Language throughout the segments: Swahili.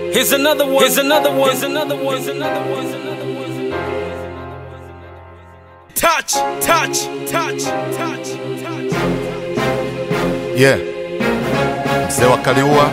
Here's another one. Here's another one. Here's another one. Here's another one. Here's another one. Touch, touch, touch, touch, touch. Yeah. Mzee wa Kaliua.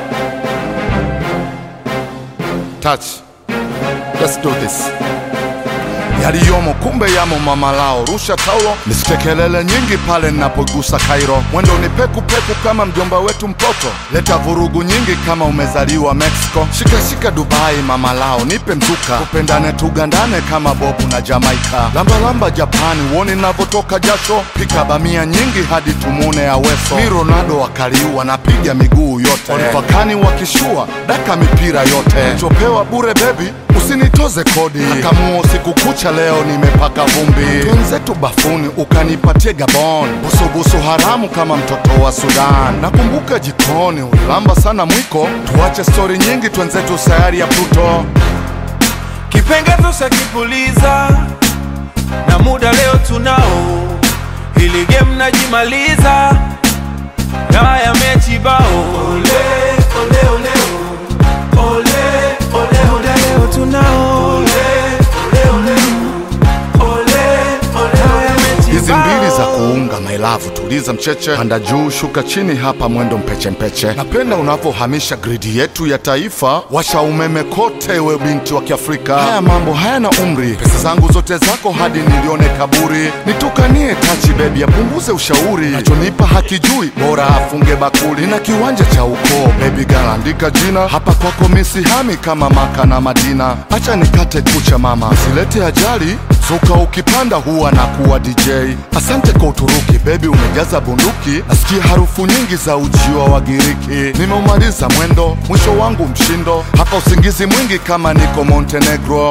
Touch. Let's do this. Yaliyomo kumbe yamo mama lao, rusha taulo, nisike kelele nyingi pale ninapogusa Kairo. Mwendo ni peku peku kama mjomba wetu mpoto, leta vurugu nyingi kama umezaliwa Mexico. Shika shika Dubai mama lao, nipe mzuka, tupendane tugandane kama Bobu na Jamaica. Lamba lamba Japani, uone navyotoka jasho, pika bamia nyingi hadi tumune Aweso. Mi Ronaldo wakaliua, napiga miguu yote, olivakani wakishua, daka mipira yote, chopewa bure bebi usinitoze kodi akamuo siku kucha leo nimepaka vumbi twenzetu bafuni ukanipatie gabon busubusu haramu kama mtoto wa sudan nakumbuka jikoni ulilamba sana mwiko tuache stori nyingi twenzetu sayari ya pluto kipengezo shakipuliza na muda leo tunao, hili game najimaliza na haya mechi bao. Ole, ole, ole, ole, ole, ole, leo tunao. Ole, ole, ole, ole, ole, haya mechi hizi mbili za bao. kuunga mailavu tuliza mcheche panda juu shuka chini hapa mwendo mpeche mpeche napenda unavyohamisha gridi yetu ya taifa washa umeme kote we binti wa kiafrika haya mambo hayana umri pesa zangu zote zako hadi nilione kaburi nitukanie tachi bebi apunguze ushauri nachonipa hakijui bora afunge bakuli na kiwanja cha ukoo bebi galaandika jina hapa kwako misihami kama maka na madina acha nikate kucha mama silete ajali Zuka ukipanda huwa na kuwa DJ. Asante kwa Uturuki, bebi umejaza bunduki. Nasikia harufu nyingi za ujio wa Giriki. Nimeumaliza mwendo, mwisho wangu mshindo. Hapa usingizi mwingi kama niko Montenegro.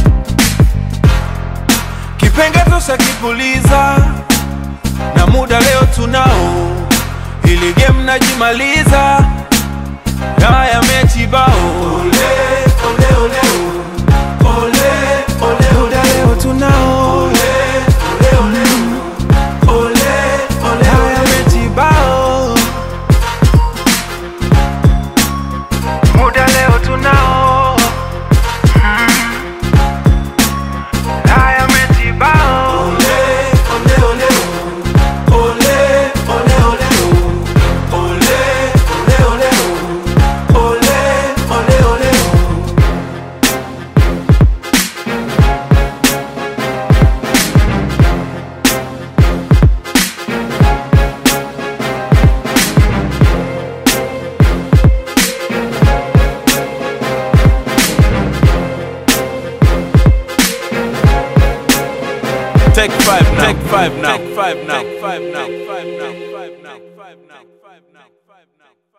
kipengezo shakipuliza na muda leo tunao, hili game najimaliza na haya mechi bao. Ole, ole, ole, ole, ole, ole, leo tunao. Ole, ole, ole, ole, ole, haya mechi bao. Muda leo tunao. Haya mechi bao. Ole, ole, ole, ole, ole, ole, ole, ole, ole, ole, ole, ole. Take five now. Take five now. Take five now. Take five now. Take five now. Take five now. Take five now. Take five now.